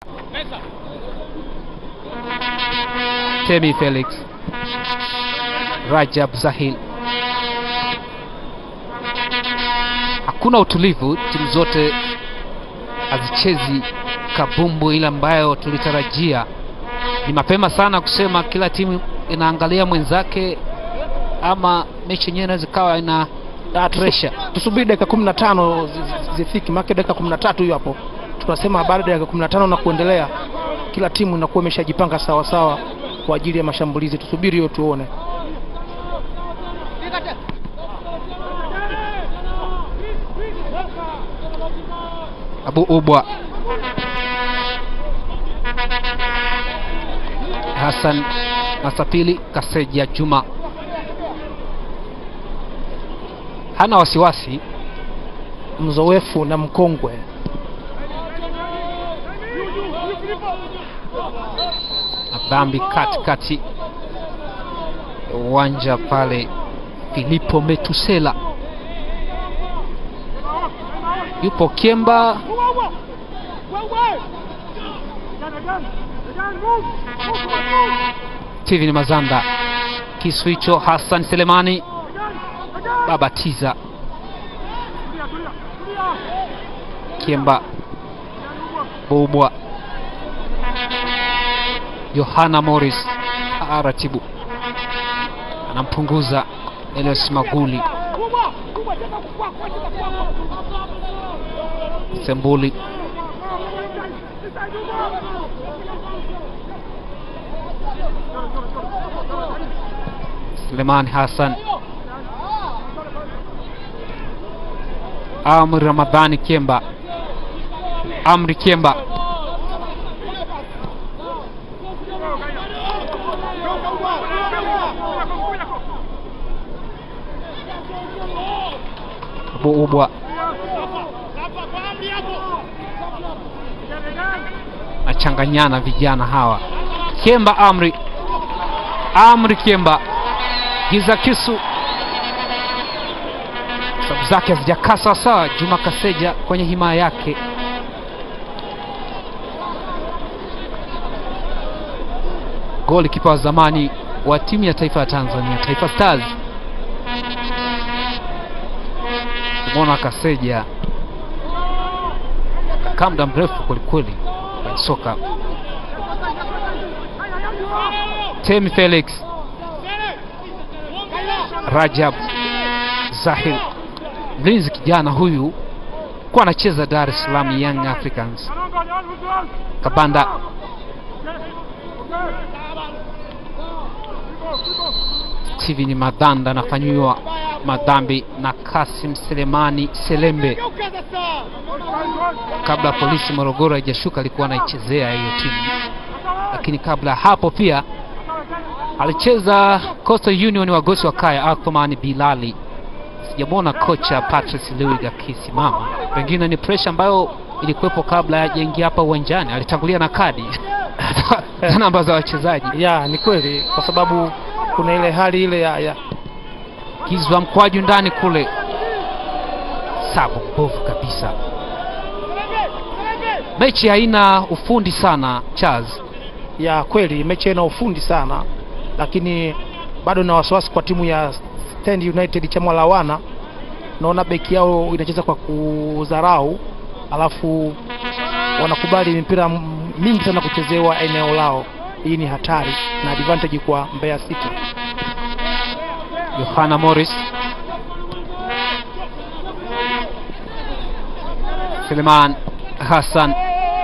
Temi Felix, Rajab Zahil. Hakuna utulivu, timu zote hazichezi kabumbu ile ambayo tulitarajia. Ni mapema sana kusema kila timu inaangalia mwenzake, ama mechi yenyewe inaweza ikawa ina Ah, tusu- pressure. tusubiri dakika kumi na tano zi- zi- zifiki, maana dakika kumi na tatu hiyo hapo tunasema baada ya dakika kumi na tano na kuendelea, kila timu inakuwa imeshajipanga sawa sawa kwa ajili ya mashambulizi. Tusubiri hiyo tuone. Abu Ubwa Hassan Masapili Kaseja Juma hana wasiwasi, Mzoefu na mkongwe dhambi katikati ya uwanja pale. Filipo Metusela yupo Kiemba, Steven Mazanda, kisu hicho Hassan Selemani babatiza Kiemba Bubwa Yohana Morris aratibu anampunguza Elias Maguli Sembuli Suleiman Hassan Amri Ramadhani Kiemba Amri Kiemba Abu Ubwa nachanganyana vijana hawa Kiemba Amri Amri Kiemba giza kisu sababu zake hazijakaa sawasawa. Juma Kaseja kwenye himaya yake goli kipa wa zamani wa timu ya taifa ya Tanzania Taifa Stars. Simona Kaseja kakaa muda mrefu kwelikweli kwenye soka. Temi Felix, Rajab Zahir, mlinzi kijana huyu kuwa anacheza Dar es Salaam Young Africans. Kabanda Steven Madanda anafanyiwa madhambi na Kasim Selemani Selembe. Kabla polisi Morogoro haijashuka alikuwa anaichezea hiyo timu, lakini kabla ya hapo pia alicheza Coastal Union wagosi wa kaya Athman Bilali. Sijamwona kocha Patrice Luiga akisimama, pengine ni pressure ambayo ilikuwepo kabla hajaingia hapa uwanjani. Alitangulia na kadi za namba za wachezaji. ya ni kweli, kwa sababu kuna ile hali ile ya, ya Kizwa mkwaju ndani kule, sabu mbovu kabisa. Mechi haina ufundi sana Charles. ya kweli mechi ina ufundi sana, lakini bado na wasiwasi kwa timu ya Stand United chama la wana. Naona beki yao inacheza kwa kudharau, alafu wanakubali mipira m- mingi sana kuchezewa eneo lao. Hii ni hatari na advantage kwa Mbeya City. Yohana Morris, Suleiman Hassan,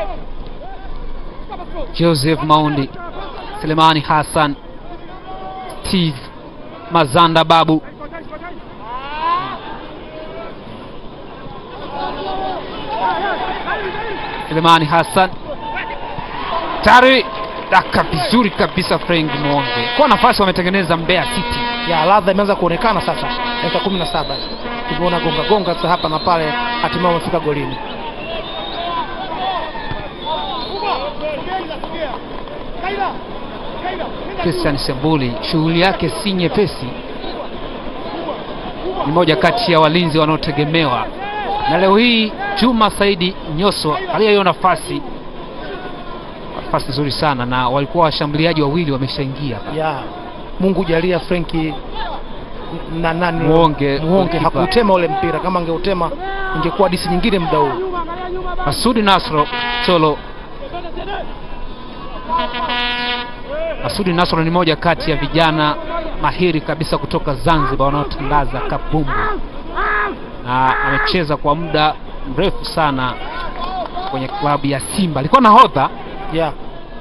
Joseph Maundi, Selemani Hassan, Steve Mazanda Babu, Selemani Hassan tayari daka vizuri kabisa. Frank Mwonge kwa nafasi wametengeneza Mbeya City. ya ladha imeanza kuonekana sasa, dakika kumi na saba tumeona gonga gonga sasa hapa na pale, hatimaye wamefika golini. Christian Sembuli shughuli yake si nyepesi, ni moja kati ya walinzi wanaotegemewa, na leo hii Juma Saidi Nyoso aliyo nafasi nafasi nzuri sana na walikuwa washambuliaji wawili wameshaingia hapa. ya Mungu jalia Frenki na nani Muonge, Muonge goalkeeper. hakuutema ule mpira, kama angeutema ingekuwa hadisi nyingine muda huu. Masudi Nasro Cholo. Masudi Nasro ni moja kati ya vijana mahiri kabisa kutoka Zanzibar wanaotangaza kabumbu na amecheza kwa muda mrefu sana kwenye klabu ya Simba. Alikuwa nahodha ya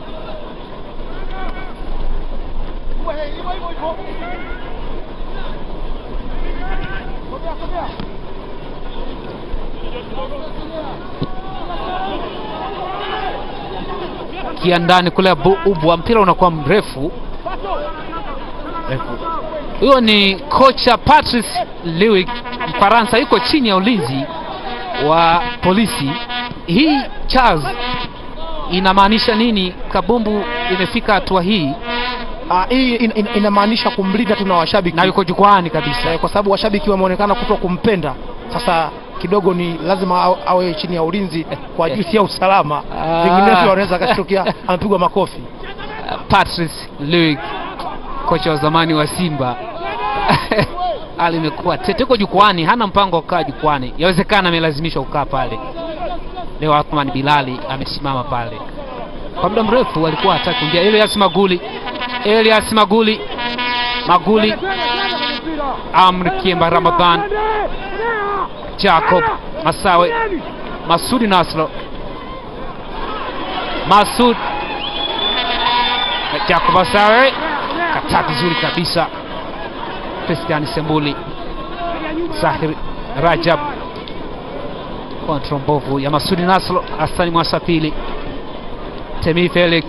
kia ndani kule bu- ubwa, mpira unakuwa mrefu Mrefu. Huyo ni kocha Patrice Lewick Mfaransa, yuko chini ya ulinzi wa polisi. Hii Charles, inamaanisha nini? Kabumbu imefika hatua hii Ah, hii in, in, inamaanisha kumlinda tu na washabiki na yuko jukwaani kabisa. Eh, kwa sababu washabiki wameonekana kuto kumpenda. Sasa kidogo ni lazima awe, awe chini ya ulinzi kwa ajili ya usalama, Ah. vinginevyo wanaweza akashtukia amepigwa makofi. Patrice Lewick kocha wa zamani wa Simba hali imekuwa tete, yuko jukwani, hana mpango wa kukaa jukwani. Yawezekana amelazimishwa kukaa pale. Leo Athman Bilali amesimama pale kwa muda mrefu, alikuwa hataki kuingia. Elias Maguli, Elias Maguli, Maguli, Amri Kiemba, Ramadhan, Jacob Masawe, Masudi Nasro, Masud Jacob Masawe kataa vizuri kabisa. Christian Sembuli, Zahir Rajab, kontro mbovu ya Masudi Nasro, Hasani Mwasapili, Temi Felix,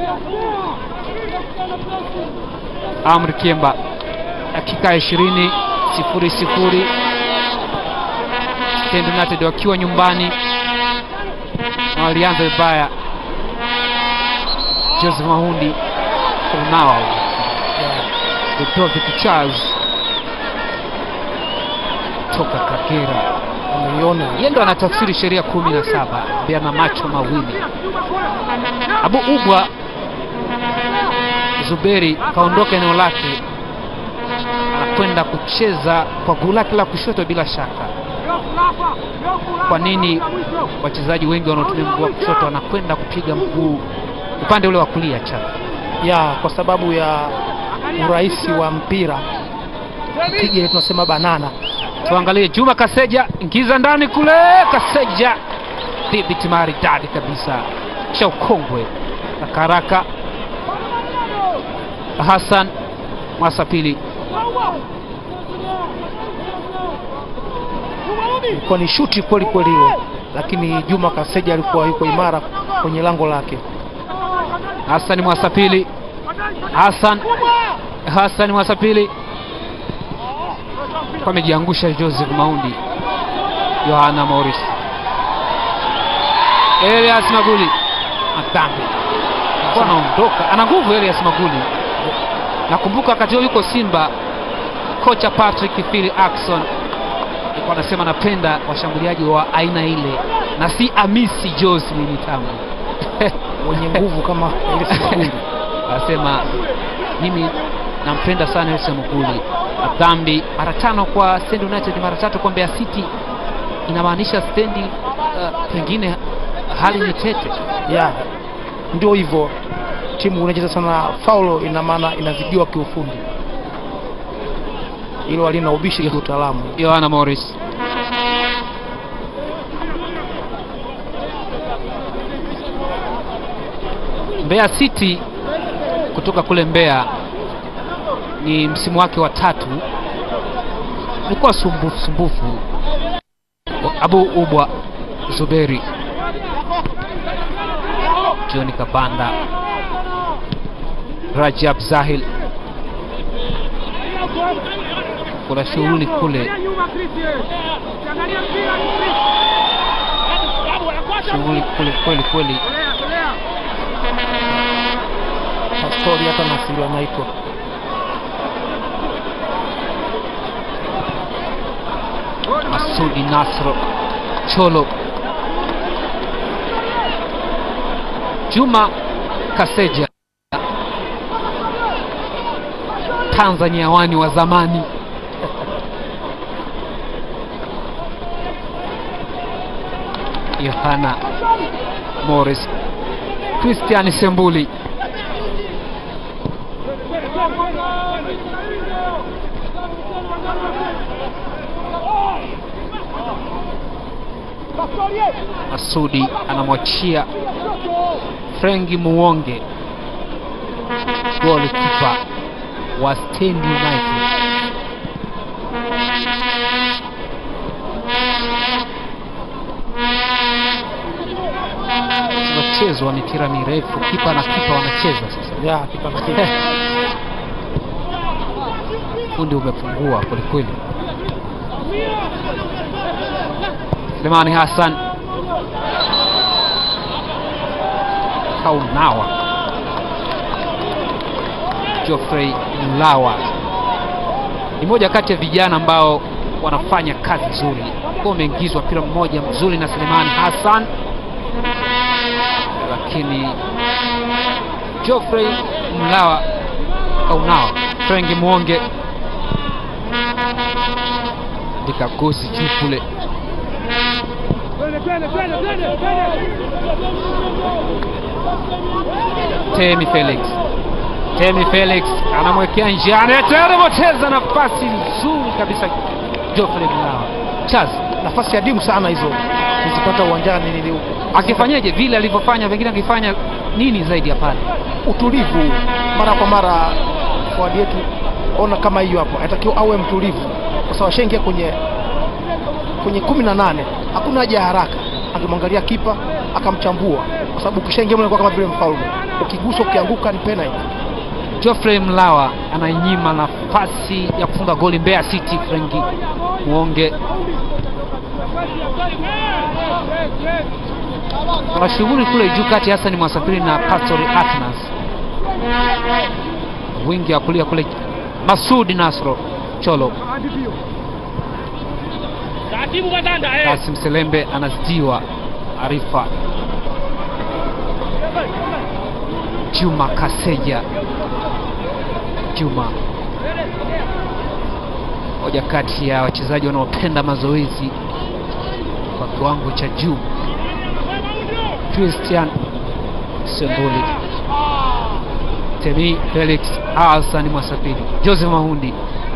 Amri Kiemba, dakika ishirini sifuri sifuri Stand United wakiwa nyumbani na walianza vibaya. Joseph Mahundi kunao Ludovic Charles toka Kagera, Umeiona yeye ndo anatafsiri sheria kumi na saba mbea na macho mawili. Abu Ubwa Zuberi kaondoka eneo lake, anakwenda kucheza kwa guu lake la kushoto. Bila shaka, kwa nini wachezaji wengi wanaotumia mguu wa kushoto wanakwenda kupiga mguu upande ule wa kulia chapa? ya kwa sababu ya urahisi wa mpira piga ile tunasema banana. Tuangalie Juma Kaseja, ingiza ndani kule. Kaseja dhibiti maridadi kabisa, cha ukongwe haraka haraka. Hassan Mwasapili Ilikuwa ni shuti kweli kweli ile, lakini Juma Kaseja alikuwa yuko imara kwenye lango lake. Hassan Mwasapili, Hassan Hassan Mwasapili kwa amejiangusha Joseph Maundi, Yohana Morris, Elias Maguli madhambi alikuwa anaondoka, ana nguvu Elias Maguli. Nakumbuka wakati huo yuko Simba, kocha Patrick Phil Ackson alikuwa anasema napenda washambuliaji wa aina ile na si Amisi Joslin Tambo Mwenye nguvu kama ile Siguli. anasema mimi nampenda sana Yusuf Muguli. Dhambi mara tano kwa Stand United, mara tatu kwa Mbeya City, inamaanisha stendi uh, pengine hali ni tete. ya ndio hivyo, timu inacheza sana faulo, ina maana inazidiwa kiufundi, hilo halina ubishi kiutaalamu. Yohana Morris Mbeya City kutoka kule Mbeya ni msimu wake wa tatu, ilikuwa sumbufu sumbufu. Abu Ubwa Zuberi, John Kabanda, Rajab Zahil, kuna shughuli kule, shughuli kule kweli kweli. Pastori hata Nasiri anaitwa Masudi Nasro Cholo Juma Kaseja, Tanzania wani wa zamani. Yohana Morris, Christian Sembuli, Masudi anamwachia Frengi Muwonge, golikipa wa Stand United. Mchezo wa mipira mirefu, kipa na kipa wanacheza sasa. ya kipa na kipa. Fundi umepungua kwelikweli. Selemani Hassan Kaunawa, Geoffrey Mlawa ni moja kati ya vijana ambao wanafanya kazi nzuri. Kwa umeingizwa mpira mmoja mzuri na Selemani Hassan, lakini Geoffrey Mlawa Kaunawa, Frengi Mwonge ndika gosi juu kule Temi Felix, Temi Felix anamwekea njiani, anapoteza nafasi nzuri kabisa. Geoffrey Mlawa Chazi Nafasi adimu sana hizo nizipata uwanjani, nili akifanyaje vile alivyofanya, pengine akifanya nini zaidi ya pale. utulivu mara kwa mara. Forward yetu ona kama hiyo hapo, anatakiwa awe mtulivu, kwa sababu ashaingia kwenye kwenye kumi na nane, hakuna haja ya haraka. Angemwangalia kipa akamchambua, kwa sababu ukishaingia mle kama vile mfalme, ukigusa ukianguka ni penalty. Geoffrey Mlawa anainyima nafasi ya kufunga goli Mbeya City. Frengi Mwonge kuna shughuli kule juu kati Hassan Mwasafiri na Pastori Atnas, wingi wa kulia kule Masudi Nasro Cholo. Kasim Selembe anazidiwa Arifa Juma Kaseja Juma, moja kati ya wachezaji wanaopenda mazoezi kwa kiwango cha juu. Christian Sembuli, Temi Felix, Hassan Mwasafiri, Joseph Mahundi,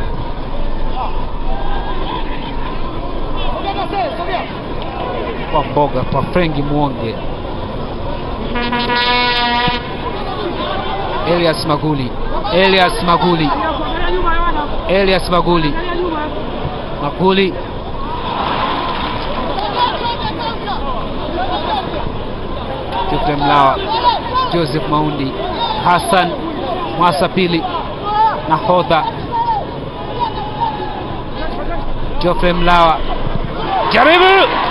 kwa mboga kwa Frengi Mwonge, Elias Maguli, Elias Maguli, Elias Maguli, Maguli Geoffrey Mlawa, Joseph Maundi, Hassan Mwasapili, nahodha Geoffrey Mlawa, jaribu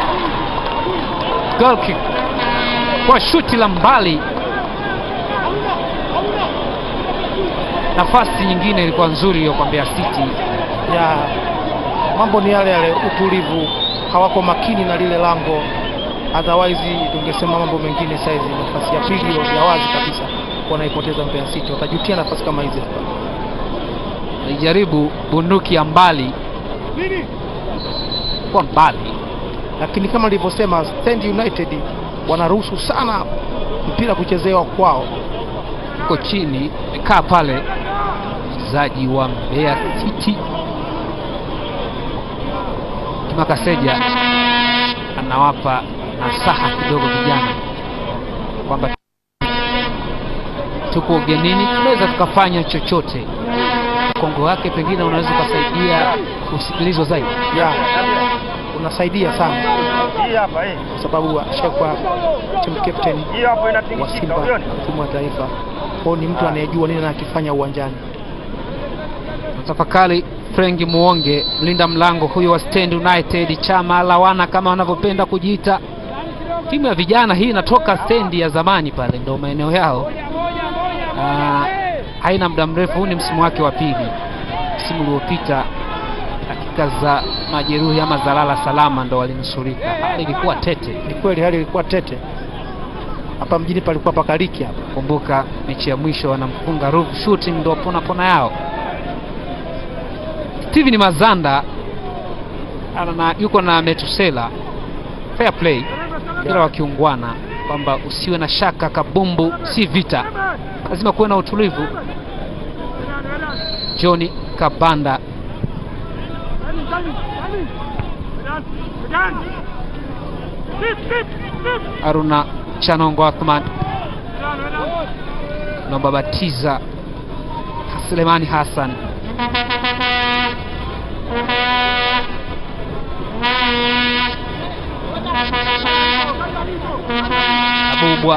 goal kick kwa shuti la mbali. Nafasi nyingine ilikuwa nzuri hiyo kwa Mbeya City. ya mambo ni yale yale, utulivu, hawako makini na lile lango, otherwise tungesema mambo mengine. Saizi nafasi ya pili ya wazi kabisa wanaipoteza Mbeya City, watajutia nafasi kama hizi. Alijaribu bunduki ya mbali kwa mbali, Lakini kama nilivyosema, Stand United wanaruhusu sana mpira kuchezewa kwao. uko chini, amekaa pale mchezaji wa Mbeya City Juma Kaseja anawapa nasaha kidogo vijana kwamba tuko ugenini, tunaweza tukafanya chochote. Mkongo wake pengine unaweza ukasaidia kusikilizwa zaidi. ya unasaidia sana Hii hapa hii. kwa sababu ashakuwa team captain Hii hapa wa inatikisika, Simba ulioni? na timu ya taifa, kwao ni mtu anayejua nini anakifanya uwanjani. Tafakari Frengi Muonge, mlinda mlango huyo wa Stand United, chama lawana kama wanavyopenda kujiita. Timu ya vijana hii inatoka stendi ya zamani pale, ndio maeneo yao. Ah, haina muda mrefu, huu ni msimu wake wa pili. Msimu uliopita dakika za majeruhi ama za lala salama ndo walinusurika. Hali ilikuwa tete. Ni kweli hali ilikuwa tete, hapa mjini palikuwa pakaliki hapa. Kumbuka mechi ya mwisho wanamfunga Ruvu Shooting, ndo pona pona yao. Steven Mazanda ana na, yuko na Metusela, fair play, mpira wa kiungwana, kwamba usiwe na shaka, kabumbu si vita, lazima kuwe na utulivu. Johnny Kabanda Aruna Chanongo Athman naomba batiza Selemani Hassan Abubwa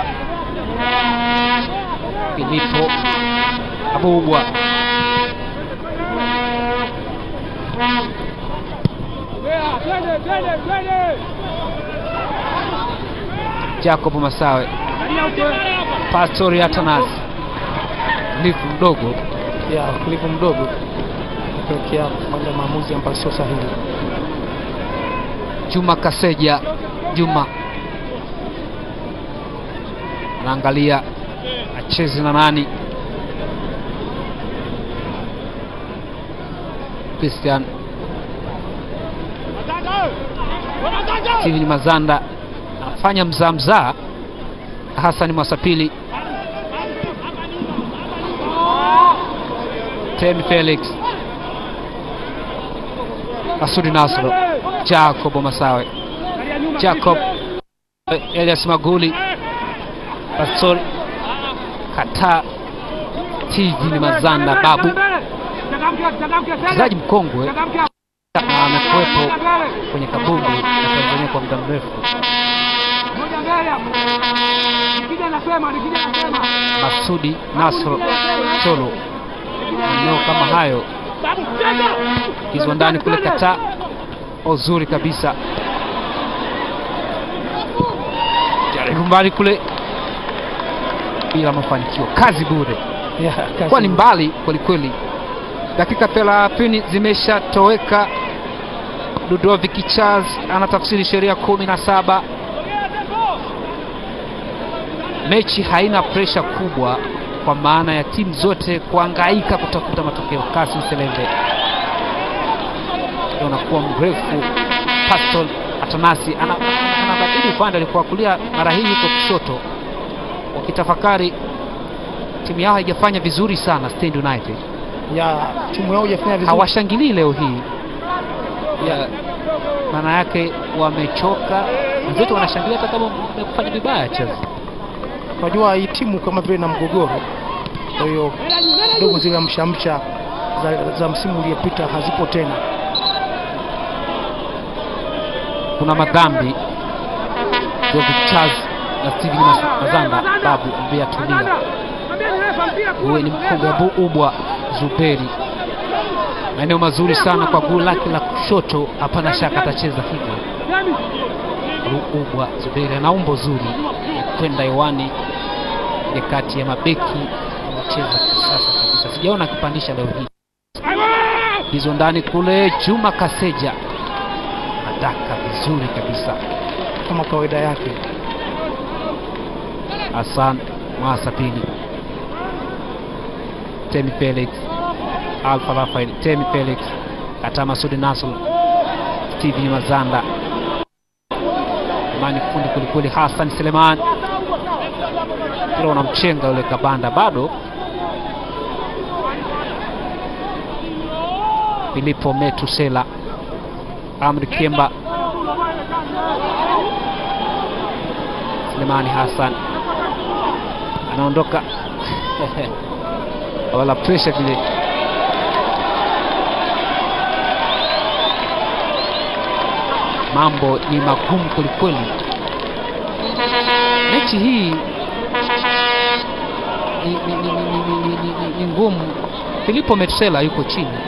Filipo Abubwa Jacob Masawe Pastori Atanas Lifu mdogo ya utulivu mdogo kupelekea kufanya maamuzi ambayo sio sahihi. Juma Kaseja Juma anaangalia acheze na nani. Christian Steven Mazanda anafanya mzaa mzaa. Hassan Mwasapili Temi Felix Masudi Nasro Jacob Masawe Jacob Elias Maguli Pastori Kata Steven Mazanda Babu mchezaji mkongwe na amekuwepo kwenye kabumbu ya Tanzania kwa muda mrefu. Masudi Nasro Cholo, maeneo kama hayo kizwa ndani kule Kata, uzuri kabisa, jaribu mbali kule bila mafanikio, kazi bure, Ya, kazi kwa ni mbali kwelikweli. Dakika thelathini zimeshatoweka. Ludovic Charles anatafsiri sheria kumi na saba. Mechi haina presha kubwa kwa maana ya timu zote kuangaika kutafuta matokeo. Kasim Seleve ndio unakuwa mrefu. Pascal Atanasi ana- anabadili upande, alikuwa kulia, mara hii yuko kushoto, wakitafakari timu yao haijafanya vizuri sana. Stand United ya timu yao hujafanya vizuri. hawashangilii leo hii ya maana yake wamechoka. Wenzetu wanashangilia hata kama wamefanya vibaya Chelsea. Unajua hii timu kama vile na mgogoro, kwa hiyo kidogo zile mshamsha za, za msimu uliopita hazipo tena. Kuna madhambi David Charles na Steven Mas- Mazanda babu mbea tulia, huwe ni mkongwe Abu Ubwa Zuberi, maeneo mazuri sana kwa guu lake la kushoto, hapana shaka atacheza hivyo. Abu Ubwa Zuberi ana umbo zuri kwenda hewani ile kati ya mabeki anacheza kisasa kabisa, sijaona akipandisha leo hii hizo ndani kule. Juma Kaseja adaka vizuri kabisa. kama kawaida yake. Hassan Mwasa pili, Temi Felix, Alfa Rafael, Temi Felix, Kata Masudi Nasr, Steven Mazanda, Imani fundi kwelikweli, Hassan Seleman ila unamchenga yule Kabanda bado. Filipo Metusela, Amri Kemba, Selemani Hassan anaondoka wala pressure vile. Mambo ni magumu kwelikweli. Mechi hii ni, ni, ni, ni, ni, ni, ni, ni, ni ngumu. Filipo Metusela yuko chini,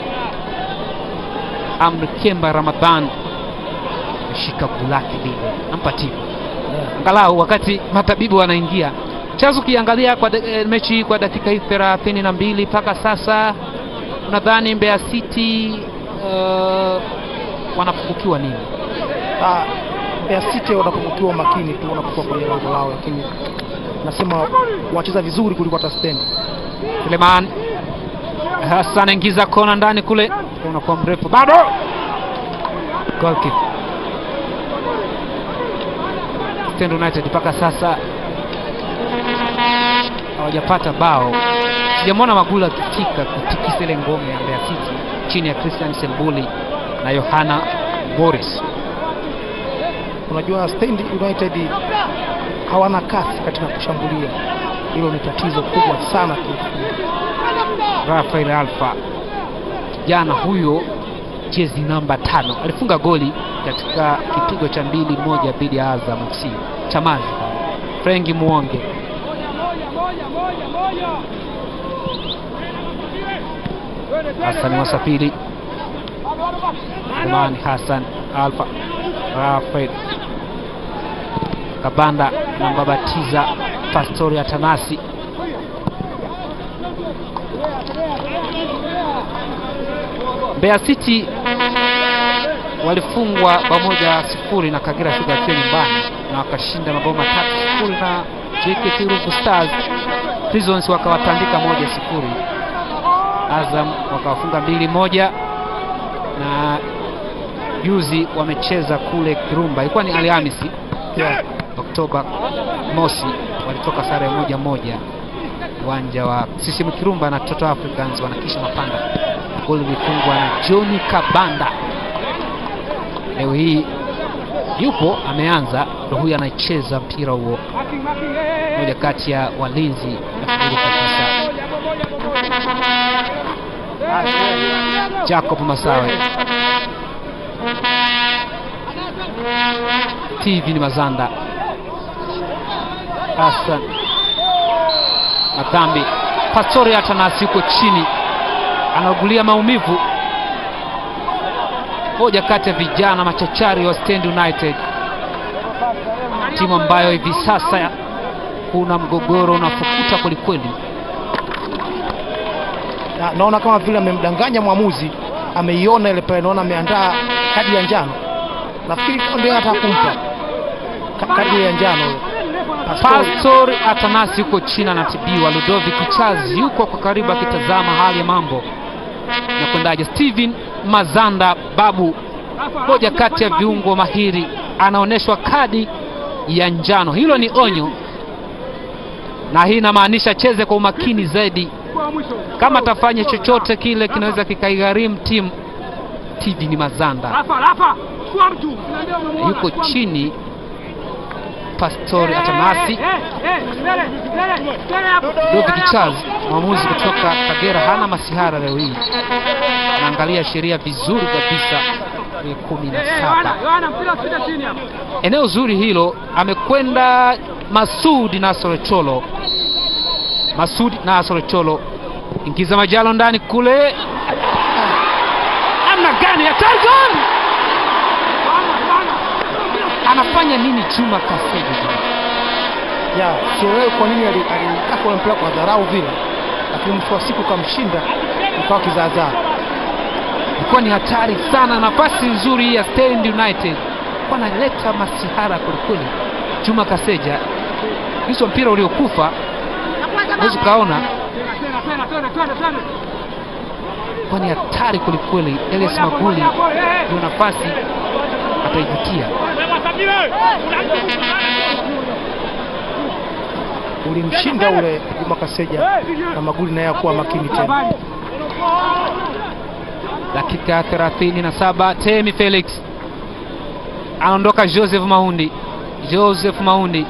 Amri Kemba Ramadhan ameshika guu lake lile, nampa timu angalau wakati matabibu wanaingia. Chazo, ukiangalia kwa da- eh, mechi hii kwa dakika hii thelathini na mbili mpaka sasa, unadhani Mbeya City uh, wanapungukiwa nini? Ah, Mbeya City wanapokuwa makini tu wanapokuwa kwenye lango lao, lakini nasema wacheza vizuri kuliko hata stendi Suleiman Hassan ingiza kona ndani kule, unakuwa mrefu bado. Goal kick. Stand United mpaka sasa hawajapata bao. Sijamwona Magula akifika kutikisa ile ngome ya Mbeya City chini ya Christian Sembuli na Yohana Boris. unajua Stand United hawana kasi katika kushambulia hilo ni tatizo kubwa sana kiufundi Rafael Alfa kijana huyo jezi namba tano alifunga goli katika kipigo cha mbili moja dhidi ya Azam FC Chamazi. Frenki Muonge Hassan Wasafiri Imani Hassan Alfa Rafael Kabanda na Mbabatiza Pastori Atanasi Mbeya City walifungwa bao moja sifuri na Kagera Sugar akiwa nyumbani na wakashinda mabao matatu sifuri na JKT Ruvu Stars. Prisons wakawatandika moja sifuri. Azam wakawafunga mbili moja, na juzi wamecheza kule Kirumba, ilikuwa ni Alhamisi yeah. Oktoba mosi, walitoka sare ya moja moja uwanja wa CCM Kirumba na Toto Africans wanakisha mapanda. Goli lilifungwa na Johnny Kabanda. Leo hii yupo ameanza, ndo huyu anacheza mpira huo, moja kati ya walinzi nafikiri kabisa. Jacob Masawe, TV ni Mazanda, Hassan Madhambi, Pastori Atanasi yuko chini anaugulia maumivu. Moja kati ya vijana machachari wa Stand United, timu ambayo hivi sasa kuna mgogoro unafukuta kwelikweli. na, naona kama vile amemdanganya mwamuzi, ameiona ile pale, naona ameandaa kadi ya njano. Nafikiri ndio anataka kumpa Ka- kadi ya njano ile. Pastori. Pastor Atanasi yuko chini anatibiwa. Ludovic Chazi yuko kwa karibu akitazama hali ya mambo na kwendaje. Steven Mazanda Babu, moja kati ya viungo mahiri, anaonyeshwa kadi ya njano. Hilo ni onyo, na hii inamaanisha cheze kwa umakini zaidi. Kama atafanya chochote kile kinaweza kikaigharimu timu. Steven Mazanda yuko chini. Pastori Atanasi Dovic Charles, mwamuzi kutoka Kagera, hana masihara leo hii, anaangalia sheria vizuri kabisa. Ni kumi na saba, eneo zuri hilo. Amekwenda Masudi Nasoro Cholo, Masudi Nasoro Cholo, ingiza majalo ndani kule, namna gani ya Targon anafanya nini? Chuma Kasebe ya sielewi kwa nini ali- alitaka ule mpira kwa dharau vile, lakini mwisho wa siku kamshinda, ikawa kizaazaa. ilikuwa ni hatari sana. Nafasi nzuri hii ya Stand United kwa analeta masihara kwelikweli. Juma Kaseja, hizo mpira uliokufa huwezi ukaona, kwa ni hatari kwelikweli. Elias Maguli ndio nafasi ataivutia. Ulimshinda ule Juma Kaseja na Maguli naye akuwa makini tena. Dakika ya 37 Temi Felix anaondoka. Joseph Maundi, Joseph Maundi,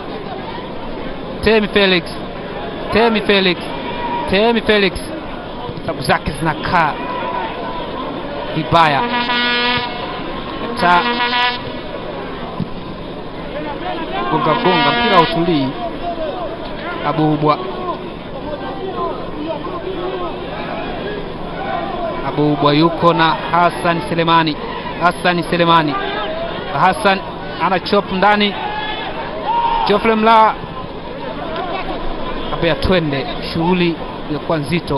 Temi Felix, Temi Felix, Temi Felix, sababu zake zinakaa vibaya ta gonga gonga, mpira utulii. Abubwa Abubwa yuko na Hassan Selemani. Hassan Selemani, Hassan ana chop ndani. Geoffrey Mla kabea, twende, shughuli ilikuwa nzito.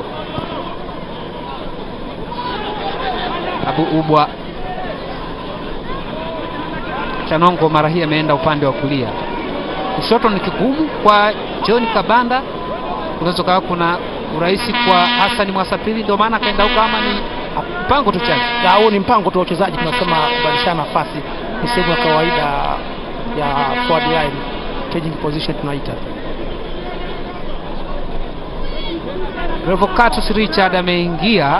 Abu Ubwa Chanongo mara hii ameenda upande wa kulia. kushoto ni kigumu kwa John Kabanda, kunaweza kawa kuna urahisi kwa Hassan Mwasapili, ndio maana akaenda huko, ama ni mpango tu chazi. Na huo ni mpango tu wa wachezaji, tunasema kubadilishana nafasi, ni sehemu ya kawaida ya forward line, changing position tunaita. Revocatus Richard ameingia,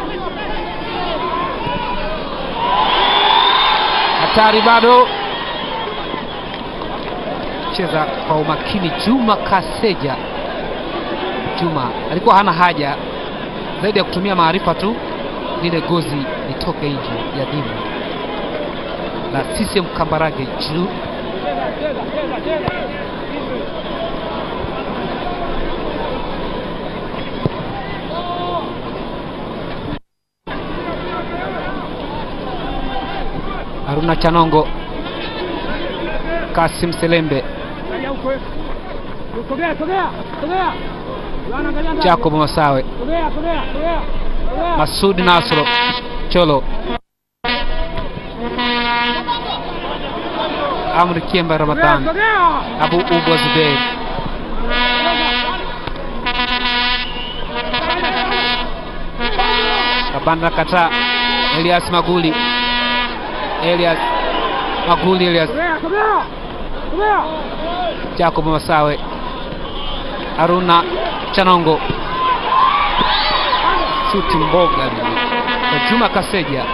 hatari bado, cheza kwa umakini. Juma Kaseja, Juma alikuwa hana haja zaidi ya kutumia maarifa tu, lile gozi litoke nje ya dimu la CCM Kambarage juu Haruna Chanongo, Kasim Selembe, Jacob Masawe, Masud Nasro, Cholo, Amri Kiemba Ramadhan, Abu Ubwa Zubeir, Kabanda Kata, Elias Maguli, Elias Maguli, Elias Jacob Masawe, Haruna Chanongo, shuti mboga kwa Juma Kaseja.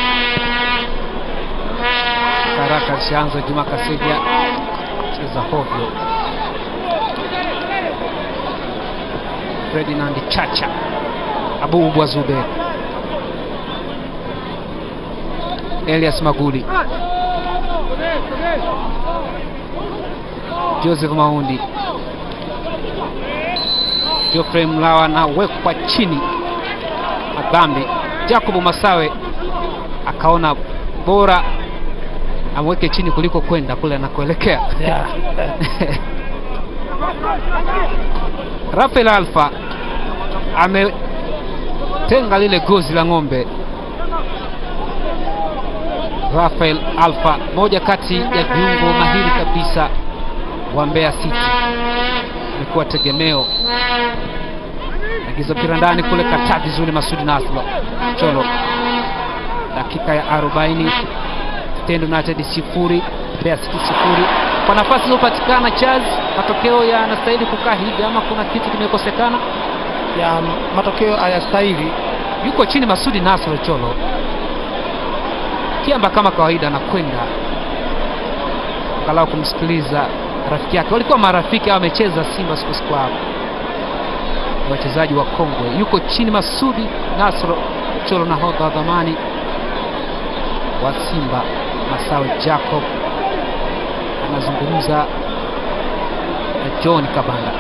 Haraka alishaanza Juma Kaseja cheza hovyo. Ferdinand Chacha, Abu Ubwa Zube, Elias Maguli, Joseph Maundi, Geoffrey Mlawa anawekwa chini madhambi. Jacob Masawe akaona bora amweke chini kuliko kwenda kule anakoelekea. Yeah. Rafael Alfa ametenga lile gozi la ng'ombe. Rafael Alfa, moja kati ya viungo mahiri kabisa wa Mbeya City, amekuwa tegemeo. Agiza mpira ndani kule, kataa vizuri Masudi Naslo Cholo. Dakika ya 40 Stand United sifuri Mbeya City sifuri. Kwa nafasi iliyopatikana Chaz, matokeo yanastahili kukaa hivi ama kuna kitu kimekosekana? ya matokeo hayastahili. Yuko chini Masudi Nasro Cholo, Kiamba kama kawaida anakwenda angalau kumsikiliza rafiki yake. Walikuwa marafiki au amecheza Simba Sports Club, Ni wachezaji wa kongwe. Yuko chini Masudi Nasro Cholo, nahodha wa dhamani wa Simba Masawe Jacob anazungumza na John Kabanda.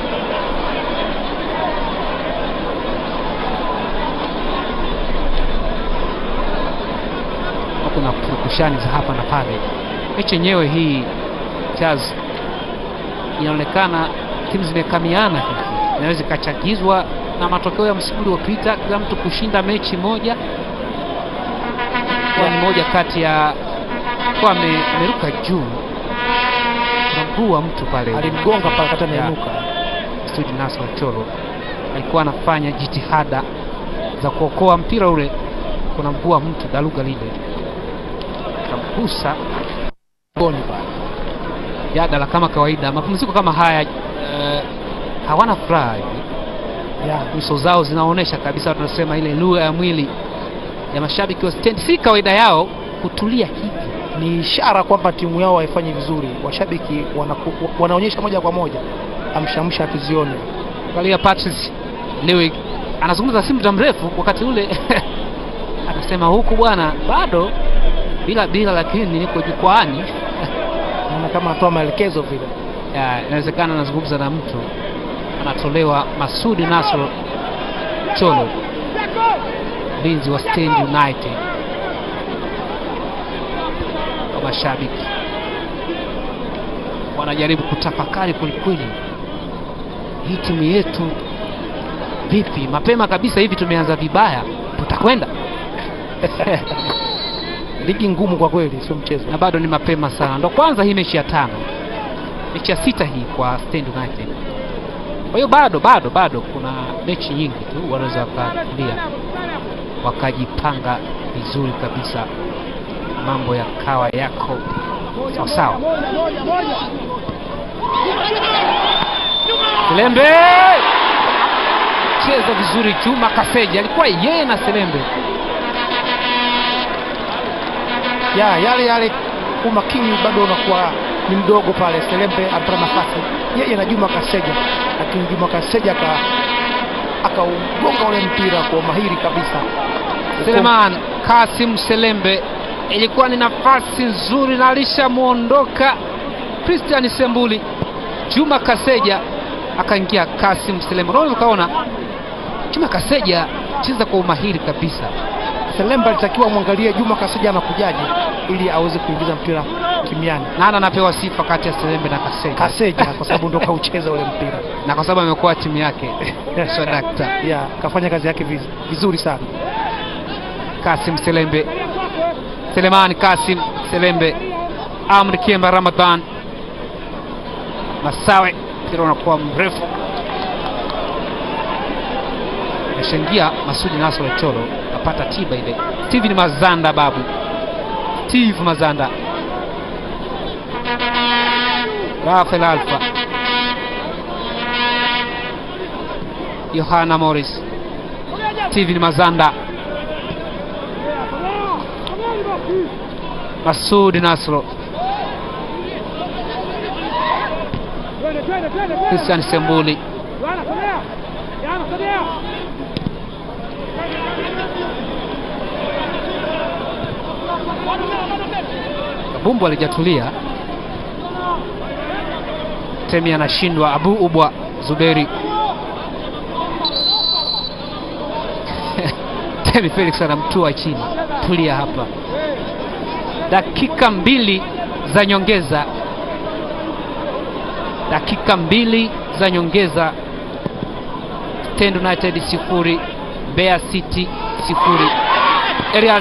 Kuna purukushani za hapa na pale. Mechi yenyewe hii Chaz, inaonekana timu zimekamiana hivi, inaweza ikachagizwa na matokeo ya msimu uliopita, kila mtu kushinda mechi moja kwa ni moja kati ya kwa ame- ameruka juu na mguu wa mtu pale Alimgonga pale kata ameinuka. Sudi Nasr Cholo alikuwa anafanya jitihada za kuokoa mpira ule, kuna mguu wa mtu daluga lile kamgusa Goni pale. jadala kama kawaida. Mapumziko kama haya eh, hawana furaha hivi, Yeah. nyuso zao zinaonyesha kabisa, tunasema ile lugha ya mwili ya mashabiki wa Stand, si kawaida yao kutulia hivi. Ni ishara kwamba timu yao haifanyi vizuri. Washabiki wanaku, wanaonyesha moja kwa moja amshamsha tuzione. Angalia Patrice Lewe anazungumza si muda mrefu, wakati ule anasema huku bwana bado bila bila, lakini niko jukwaani. Naona kama anatoa maelekezo vile. Ya, Inawezekana anazungumza na mtu anatolewa. Masudi Nasr Cholo, mlinzi wa Stand United, kwa mashabiki wanajaribu kutafakari kwelikweli, hii timu yetu vipi? Mapema kabisa hivi tumeanza vibaya, tutakwenda Ligi ngumu kwa kweli, sio mchezo. na bado ni mapema sana, ndo kwanza hii mechi ya tano. mechi ya sita hii kwa Stand United. Kwa hiyo bado bado bado kuna mechi nyingi tu wanaweza wakakulia wakajipanga vizuri kabisa, mambo yakawa yako sawa sawa. Selembe cheza vizuri, Juma Kaseja alikuwa yeye na Selembe ya yale yale, umakini bado unakuwa ni mdogo pale. Selembe anapata nafasi yeye na Juma Kaseja, lakini Juma Kaseja aka akaugonga ule mpira kwa mahiri kabisa. Seleman Kasim Selembe, ilikuwa ni nafasi nzuri na alishamwondoka Christian Sembuli. Juma Kaseja akaingia Kasim Selembe. Unaweza ukaona Juma Kaseja cheza kwa umahiri kabisa. Selembe alitakiwa mwangalie Juma Kaseja anakujaje ili aweze kuingiza mpira kimiani. Nani anapewa sifa kati ya Selembe na Kaseja? Kaseja kwa sababu ndo kaucheza ule mpira na kwa sababu amekuwa timu yake swadakta. ya kafanya kazi yake viz- vizuri sana. Kasim Selembe, Selemani Kasim Selembe, Amri Kiemba Ramadhan Masawe, mpira unakuwa mrefu, ameshaingia Masudi Nasoro Cholo, apata tiba ile. Steven Mazanda babu, Steve Mazanda, Rafael Alfa, Yohana Morris, Steven Mazanda, Masudi Nasro, Christian Sembuli, Kabumbu alijatulia, Temi anashindwa, Abu Ubwa Zuberi Temi Felix anamtua chini, tulia hapa. Dakika mbili za nyongeza, dakika mbili za nyongeza. Stand United sifuri, Mbeya City sifuri. Elias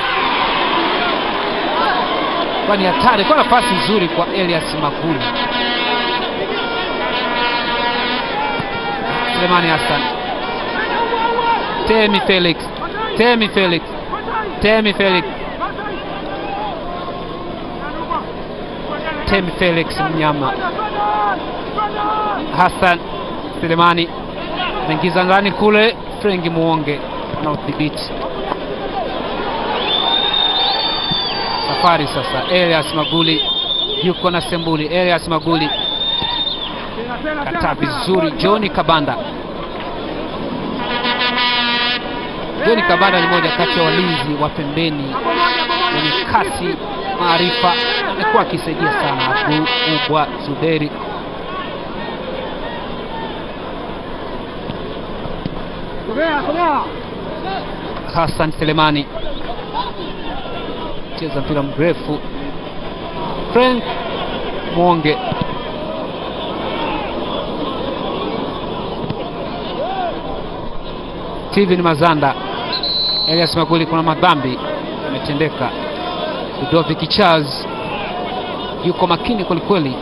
kwa ni hatari, kwa nafasi nzuri kwa Elias Magulu. Selemani Hassan, Temi Felix, Temi Felix, Temi Felix, Temi Felix Mnyama, Hassan Selemani anaingiza ndani kule, Frengi Muonge na udhibiti safari sasa. Elias Maguli yuko na Sembuli. Elias Maguli kataa vizuri. John Kabanda, John Kabanda ni moja kati ya walinzi wa pembeni wenye kasi, maarifa, amekuwa akisaidia sana Abu Ubwa Zuberi. Hassan Selemani cheza mpira mrefu. Frank Mwonge Steven Mazanda, Elias Maguli, kuna madhambi yametendeka. Ludovic Charles yuko makini kwelikweli,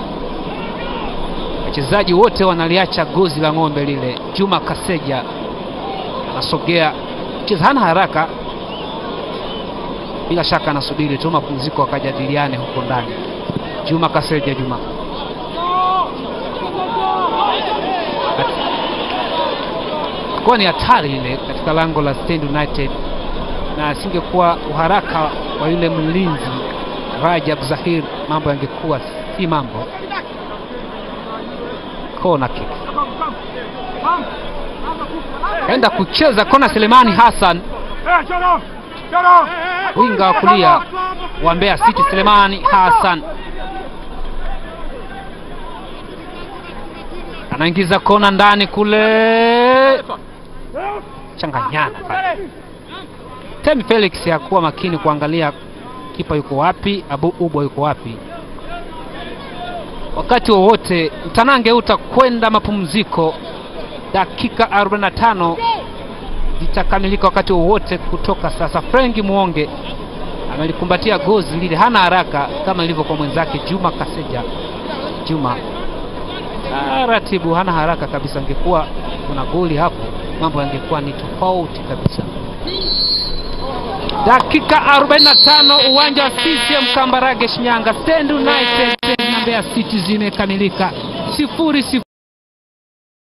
wachezaji wote wanaliacha gozi la ng'ombe lile. Juma Kaseja anasogea, cheza hana haraka, bila shaka anasubiri tu mapumziko wakajadiliane huko ndani. Juma Kaseja, Juma kuwa ni hatari ile katika lango la Stand United, na asingekuwa uharaka wa yule mlinzi Rajab Zahir, mambo yangekuwa si mambo. Kona kick kaenda kucheza kona, Selemani Hassan winga wa kulia wa Mbeya City, Selemani Hassan anaingiza kona ndani kule, changanyana pale. Temi Felix hakuwa makini kuangalia kipa yuko wapi, Abu Ubwa yuko wapi. Wakati wowote mtanange utakwenda mapumziko, dakika 45 zitakamilika wakati wowote kutoka sasa. Frenki Muonge amelikumbatia gozi lile, hana haraka kama ilivyo kwa mwenzake Juma Kaseja. Juma taratibu, hana haraka kabisa. Angekuwa kuna goli hapo, mambo yangekuwa ni tofauti kabisa. Dakika 45 uwanja wa CCM Kambarage Shinyanga, Stand United na Mbeya City zimekamilika sifuri sifuri.